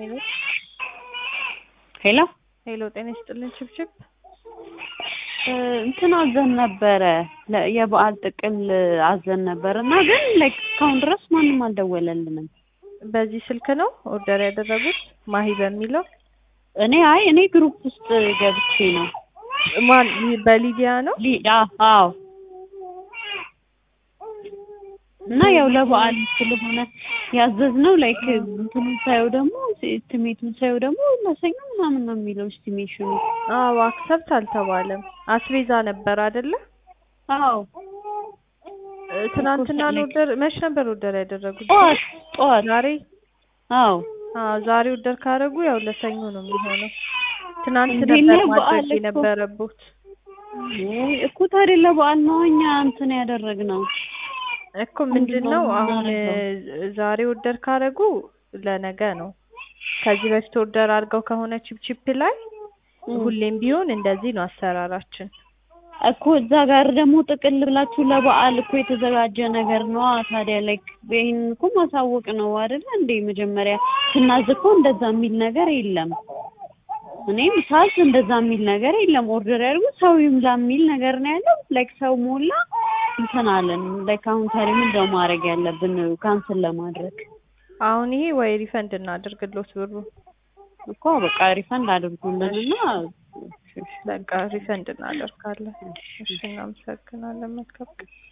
ሄሎ ሄሎ ሄሎ፣ ጤና ይስጥልን ችብችብ። እንትን አዘን ነበረ ለ- የበዓል ጥቅል አዘን ነበር እና ግን ላይክ እስካሁን ድረስ ማንም አልደወለልንም። በዚህ ስልክ ነው ኦርደር ያደረጉት ማሂ በሚለው እኔ አይ እኔ ግሩፕ ውስጥ ገብቼ ነው ማን በሊዲያ ነው? ሊ- አ- አዎ እና ያው ለበዓል ስለሆነ ያዘዝነው ላይክ እንትኑን ሳየው ደግሞ ስቲሜቱን ሳየው ደግሞ ለሰኞ ምናምን ነው የሚለው ስቲሜሽኑ። አዎ አክሰፕት አልተባለም። አስቤዛ ነበር አይደለ? አዎ እ፣ ትናንትና ነው ኦርደር መች ነበር ኦርደር ያደረጉት? ጠዋት ጠዋት ዛሬ? አዎ አዎ ዛሬ ኦርደር ካደረጉ ያው ለሰኞ ነው የሚሆነው። ትናንት እንዴ ነበር ለበዓል ማድረግ እኮ- የነበረቦት። ውይ እኮ ታዲያ ለበዓል ነው እኛ እንትን ያደረግነው። እኮ ምንድን ነው አሁን የምናደርገው? እ፣ ዛሬ ኦርደር ካደረጉ ለነገ ነው። ከዚህ በፊት ኦርደር አድርገው ከሆነ ቺፕቺፕ ላይ ሁሌም ቢሆን እንደዚህ ነው አሰራራችን። እኮ እዛ ጋር ደግሞ ጥቅል ብላችሁ ለበዓል እኮ የተዘጋጀ ነገር ነው። ታዲያ ላይክ ይሄን እኮ ማሳወቅ ነው አይደለ እንዴ? መጀመሪያ ስናዝ እኮ እንደዛ የሚል ነገር የለም። እኔም ሳዝ እንደዛ የሚል ነገር የለም። ኦርደር ያድርጉ ሰው ይምላ የሚል ነገር ነው ያለው። ላይክ ሰው ሞላ እንትን አለን። ላይክ አሁን ታዲያ ምንድን ነው ማድረግ ያለብን ካንስል ለማድረግ? አሁን ይሄ ወይ ሪፈንድ እናድርግሎት ብሩ እኮ በቃ ሪፈንድ አድርጉልንና በቃ ሪፈንድ እናደርጋለን። እሺ እናመሰግናለን። መልካም ቀን